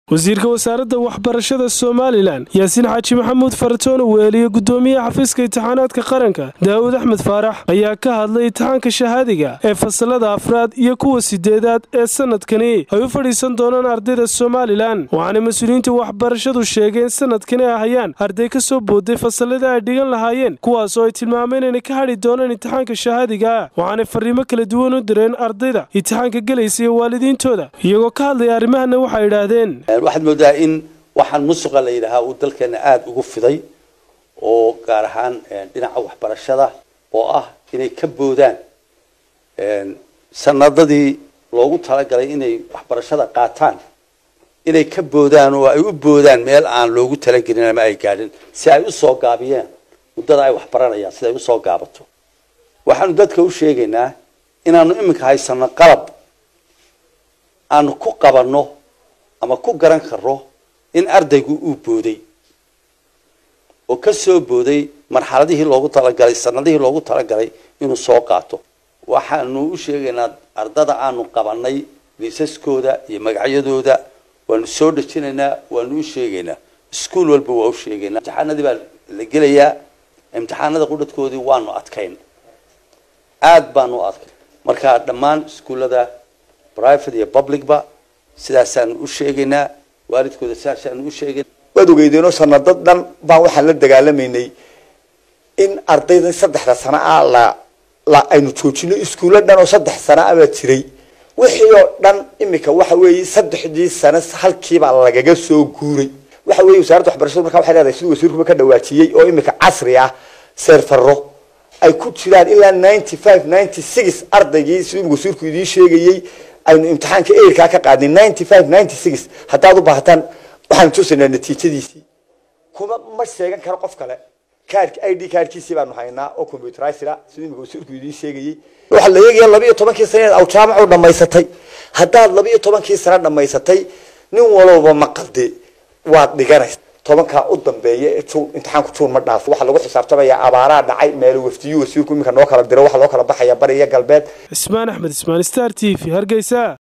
wasiirka wasaaradda waxbarashada somalilan yaasiin xaaji maxamuud faratoon weeliye gudoomiyaha xafiiska imtixaanaadka qaranka daawud axmed faarax ayaa ka hadlay imtixaanka shahaadiga ee fasalada afraad iyo kuwa sideedaad ee sanadkani ay u fadhiisan doonaan ardayda somalilan waxaana mas-uuliyiinta waxbarashadu sheegeen sanadkani ay hayaan arday ka soo booday fasalladii ay dhigan lahaayeen kuwaasoo ay tilmaameen inay ka hadhi doonaan imtixaanka shahaadiga waxaanay fariimo kala duwan u direen ardayda imtixaanka gelaysa iyo waalidiintooda iyagoo ka hadlaya arrimahana waxay idhaahdeen waxaad moodaa in waxaan musuqa la yidhaahaa uu dalkeena aada ugu fiday oo gaar ahaan dhinaca waxbarashada oo ah inay ka boodaan sanadadii loogu talagalay inay waxbarashada qaataan inay ka boodaan oo ay u boodaan meel aan loogu talagelin ama ay gaadhin si ay usoo gaabiyeen muddada ay waxbaranayaan sida ay usoo gaabato waxaanu dadka u sheegaynaa inaanu iminka haysano qalab aanu ku qabanno ama ku garan karo in ardaygu uu booday oo ka soo booday marxaladihii loogu talagalay sanadihii loogu talagalay inuu soo qaato waxaanu u sheegaynaa ardada aanu qabanay liisaskooda iyo magacyadooda waanu soo dhejinaynaa waanu u sheegaynaa iskuol walba waa u sheegaynaa imtixaanadii baa la gelayaa imtixaanada qudhadkoodii waanu adkayn aada baanu adkayn marka dhammaan iskuullada private iyo publicba sidaasaanu u sheegaynaa waalidkooda sidaasaanu u sheegayna waad ogeydeenoo sanado dhan baan waxaan la dagaalamaynay in ardayda saddexda sana ah la la aynu joojino iskuulo dhan oo saddex sana ah baa jiray wixii oo dhan imika waxa weeye saddexdii sane halkiibaa lagaga soo guuray waxa weeye wasaaradda waxbarashadu markaa waxay leedahay siduu wasiirkuba ka dhawaajiyey oo imika casri ah seerfaro ay ku jiraan ilaa ninety five ninety six ardaygii siduu wasiirku idiin sheegayey aynu imtixaanka eirkaa ka qaadnay ninety five ninety six haddaad u baahataan waxaanu tusaynaa natiijadiisii kuma ma sheegan karo qof kale kaarki i d kaarkiisii baanu haynaa oo computerizera siduu imika wasiirku idiin sheegayey waxaa la eegaya laba iyo tobankii sane aw jaamac u dhamaysatay haddaad laba iyo tobankii sane dhamaysatay nin walowba ma qalde waad dhiganaysa tobankaa u dambeeya ee juun imtixaanku juun ma dhaafo waxaa lagu xisaabtamayaa abaaraa dhacay meelo wafdiyu wasiirku iminka noo kala diro waxaa loo kala baxaya bari iyo galbeed cismaan axmed ismaan star t v hargeysa